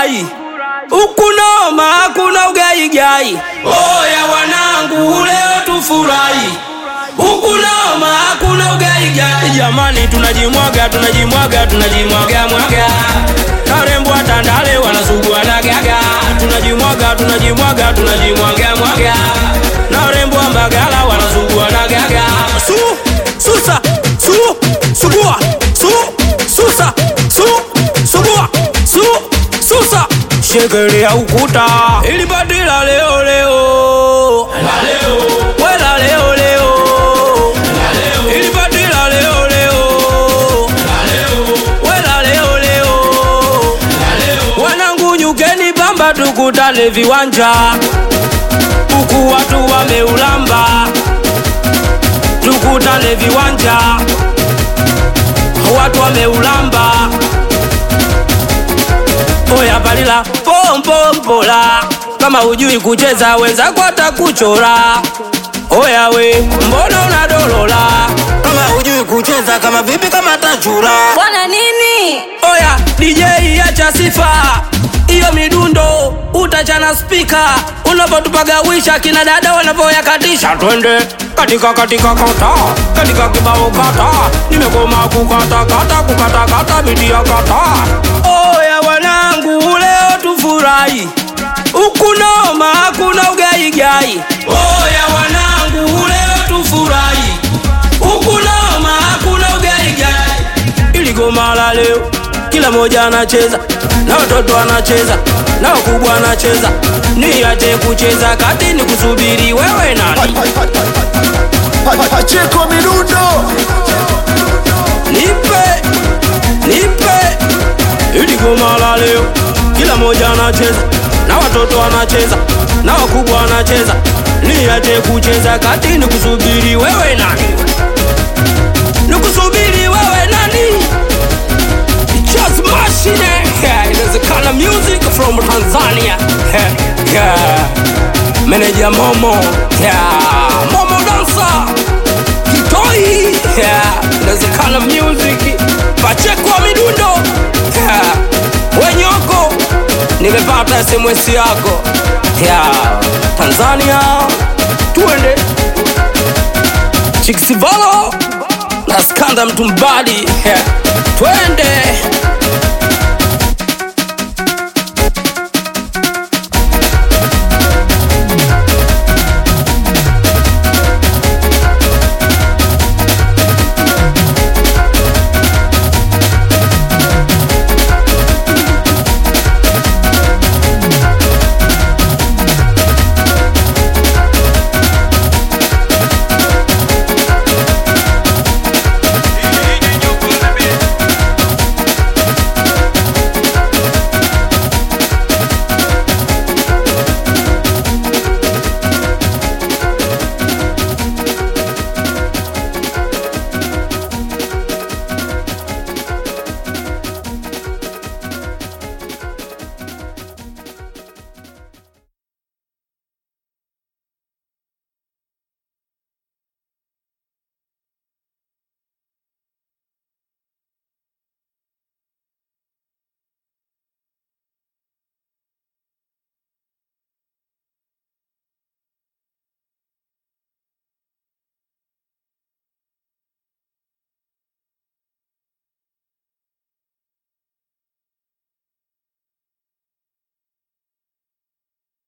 tufurahi huku noma hakuna ugaigai oya wanangu leo tufurahi huku noma hakuna ugaigai jamani tunajimwaga tunajimwaga tunajimwaga mwaga narembo tandale wanasugua na gaga tunajimwaga tunajimwaga tunajimwaga mwaga narembo mbagala wanasugua na gaga su susa su sugua su susa su sugua su susa shekelea ukuta ili badila leo leo wela leo leo ili badila leo leo wela leo leo wanangu nyukeni pamba tukutane viwanja huku watu wameulamba tukutane viwanja watu wameulamba oya balila pompompola kama hujui kucheza wenzako atakuchora oya we mbona unadolola kama hujui kucheza kama vipi kama tachura bwana nini oya dj acha sifa hiyo midundo utachana spika unapotupagawisha kina dada wanavyoyakatisha twende katika katika kata katika kibao kata nimekoma kukata kata kukata kata bidi ya kata oya wanangu leo tufurahi huku noma hakuna ugaigai oya wanangu leo tufurahi huku noma hakuna ugaigai ili goma la leo kila moja anacheza na watoto anacheza na wakubwa anacheza niache kucheza kati ni kusubiri wewe nani Pacheko Midundo nipe nipe ili goma la leo kila moja anacheza na watoto anacheza na wakubwa anacheza niache kucheza kati ni kusubiri wewe nani nikusubiri wewe nani Just machine yeah, inawezekana music from Tanzania yeah, yeah. Manager Momo yeah. Momo dancer Kitoi yeah. inawezekana music Pacheko wa midundo yeah. Wenyoko nimepata SMS yako yeah. Tanzania tuende Chiksivalo na skanda mtumbadi yeah. twende